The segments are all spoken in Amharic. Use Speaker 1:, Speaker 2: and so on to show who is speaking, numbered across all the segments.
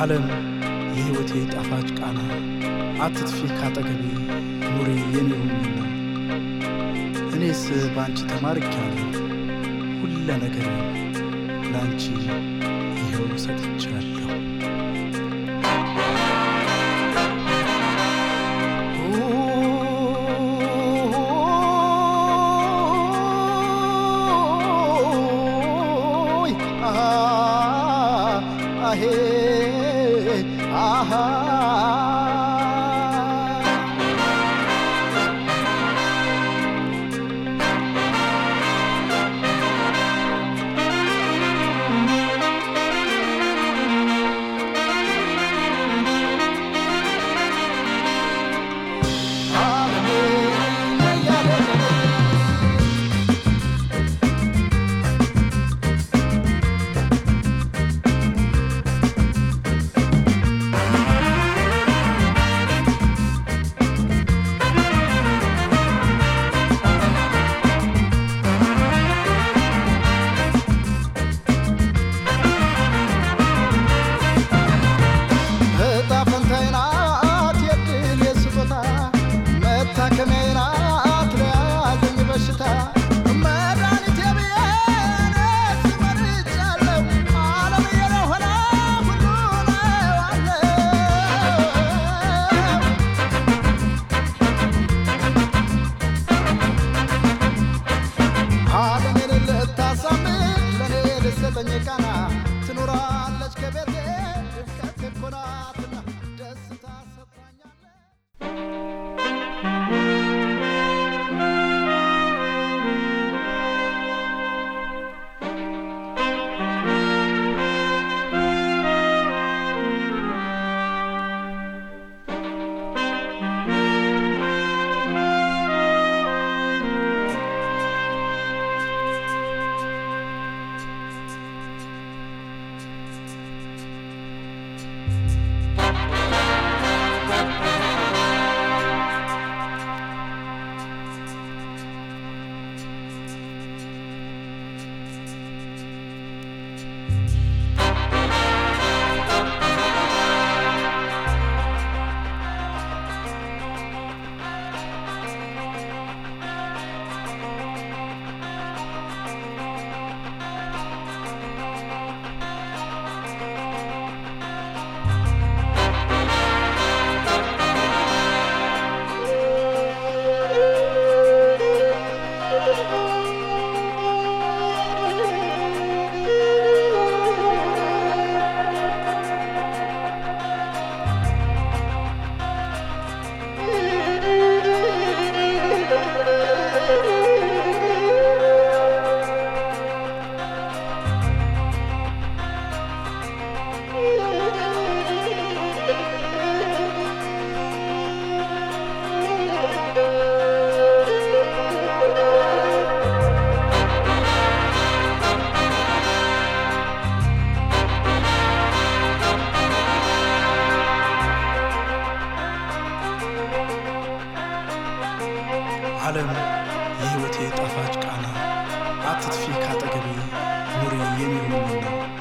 Speaker 1: ዓለም የሕይወቴ ጣፋጭ ቃና አትጥፊ ካጠገቤ ኑሪ የኔ ሁኚና እኔስ በአንቺ ተማርኪያለሁ ሁለ ነገር ለአንቺ ይኸው ሰጥቻለሁ።
Speaker 2: እጣ ፈንታዬ ናት የድል የስጦታ መታከሚያዬ ናት ለያዘኝ በሽታ መድኃኒቴ ብዬ እኔስ መርጫለሁ ዓለም የሆነ ሁሉን አየዋለሁ ዓለምን ልታሳምን ለእኔ ልሰጠኝ ቃና ትኖራለች ከቤቴ ድምቀት እኮ ናትና ደስታ ሰጥታኛለች።
Speaker 1: ዓለም የሕይወቴ ጣፋጭ ቃና አትጥፊ ካጠገቤ ኑሪ የኔ ሁኚና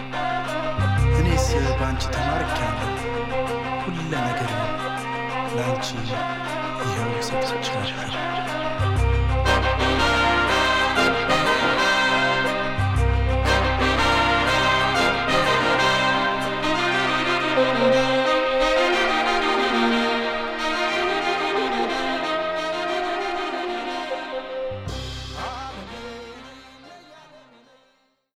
Speaker 1: እኔስ በአንቺ ተማርኪያለሁ ሁለ ነገር ለአንቺ ይኸው ሰጥቻለሁ።